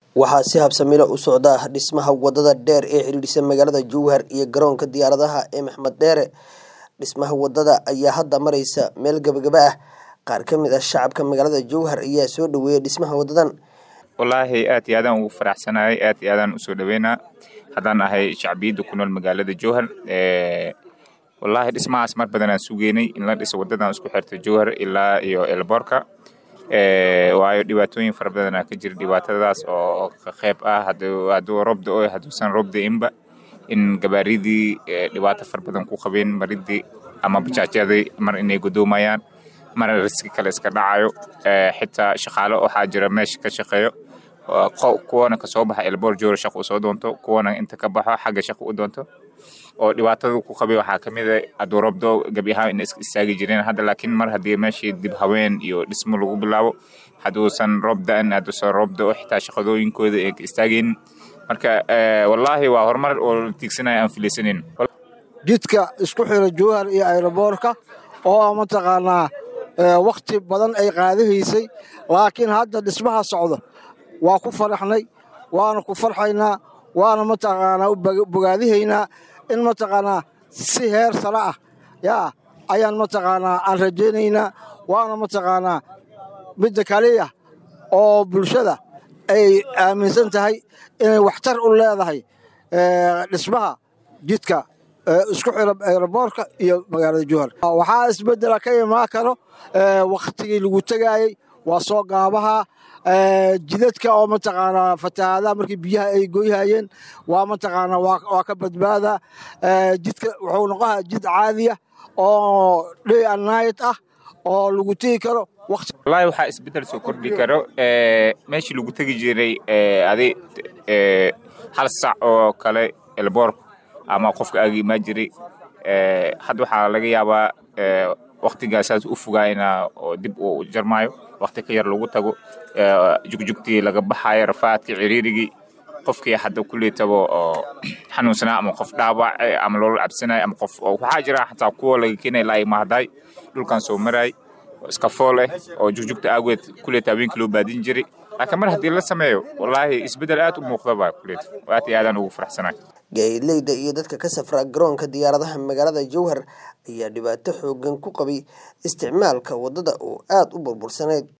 waxaa si habsamilo u socda dhismaha wadada dheer ee xidhiidhisa magaalada jowhar iyo garoonka diyaaradaha ee maxmed dheere dhismaha wadada ayaa hadda mareysa meel gabagaba ah qaar ka mid ah shacabka magaalada jowhar ayaa soo dhaweeyay dhismaha wadadan wallaahi aad iyo aadaan ugu faraxsanahay aad iyo aadaan usoo dhaweynaa haddaan ahay shacbiyadda ku nool magaalada jowhar wallaahi dhismahaas mar badan aan sugeynay in la dhiso wadadan isku xirta jowhar ilaa iyo elboorka waayo dhibaatooyin fara badanaa ka jira dhibaatadaas oo ka qayb ah hadduu roob da-o hadduusan roob da-inba in gabaaridii dhibaato fara badan ku qabeen maridii ama bajaajyadii mar inay gudoomayaan mar riski kale iska dhacayo xitaa shaqaale waxaa jira meesha ka shaqeeyo kuwana kasoo baxa elboor joora shaq u soo doonto kuwana inta ka baxo xagga shaq u doonto oo dhibaatada ku qabay waxaa ka mid a hadduu roobdo gebi ahaan ina istaagi jireen hadda laakiin mar haddii meeshii dib haween iyo dhismo lagu bilaabo hadduusan roob da-an hadduusan roob da-o xitaa shaqadooyinkooda ay ka istaagaynin marka wallaahi waa horumar oo la tiigsanaya aan filaysanin jidka isku xira jowhar iyo ayroboorka oo mataqaanaa wakhti badan ay qaadahaysay laakiin hadda dhismaha socdo waa ku faraxnay waana ku farxaynaa waana mataqaanaa u bogaadihaynaa in mataqaanaa si heer sare ah yaa ayaan mataqaanaa aan rajaynaynaa waana mataqaanaa midda kaliya oo bulshada ay aaminsan tahay inay waxtar u leedahay dhismaha jidka isku xira ayroboorka iyo magaalada jowhar waxaa isbeddela ka imaan karo wakhtigii lagu tegaayey waa soo gaabaha jidadka oo mataqaanaa fatahaadaha markii biyaha ay goyhayeen waa mataqaanaa waa ka badbaada jidka wuxuu noqohaa jid caadiya oo day and night ah oo lagu tegi karo wallaahi waxaa isbeddel soo kordhi karo meeshii lagu tegi jiray adi hal sac oo kale elboor ama qofka aaga imaan jiray hadda waxaa laga yaabaa waktigaasaas u fogaayna oo dib uu jarmaayo wakti ka yar lagu tago jugjugtii laga baxaayo rafaadkii ciriirigii qofkii hadda kuleetaba oo xanuunsanaa ama qof dhaawac ama loola cabsanayo ama qof waxaa jira xataa kuwa laga keenaya laa imahday dhulkan soo maraay iska fool eh oo jugjugta aageed kuleeta haweenkii loo baadin jiray laakiin mar haddii la sameeyo wallaahi isbeddel aad u muuqdaba kuleeta aad iyo aadaan ugu faraxsanahay gaadiidleyda iyo dadka ka safra garoonka diyaaradaha magaalada jowhar ayaa dhibaato xoogan ku qabay isticmaalka wadada oo aada u burbursanayd